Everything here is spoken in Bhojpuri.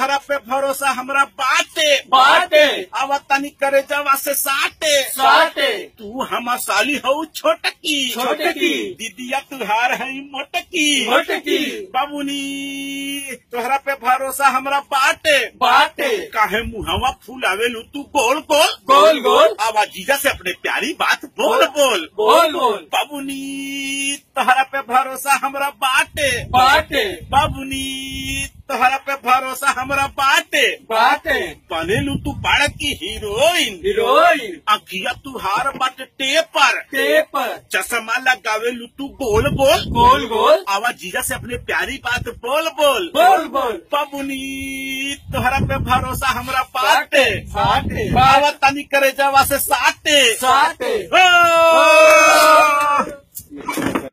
तोहरा पे भरोसा हमरा बाटे बाटे अब तनी करे जवा से साटे साटे तू हम साली हो छोटकी छोटकी। दीदिया तुहार है मोटकी मोटकी। बाबूनी तोहरा पे भरोसा हमरा बाटे बाटे काहे मुहवा फूलावेलू तू गोल गोल गोल गोल अब जीजा से अपने प्यारी बात बोल बोल बोल बोल बाबूनी तोहरा पे भरोसा हमरा बाटे बाटे बाबूनी तोहरा पे भरोसा हमरा बाटे बाटे बनेलू तू बाड़क की हीरोइन हीरोइन अखिया तुहार बाटे टेपर पेपर चश्मा लगावेलू तू गोल गोल गोल गोल आवाज जीजा से अपने प्यारी बात बोल बोल बोल बोल बाबूनी तोहरा पे भरोसा हमरा बाटे साटे बाबा तनी करे जवा से साटे साटे ओ!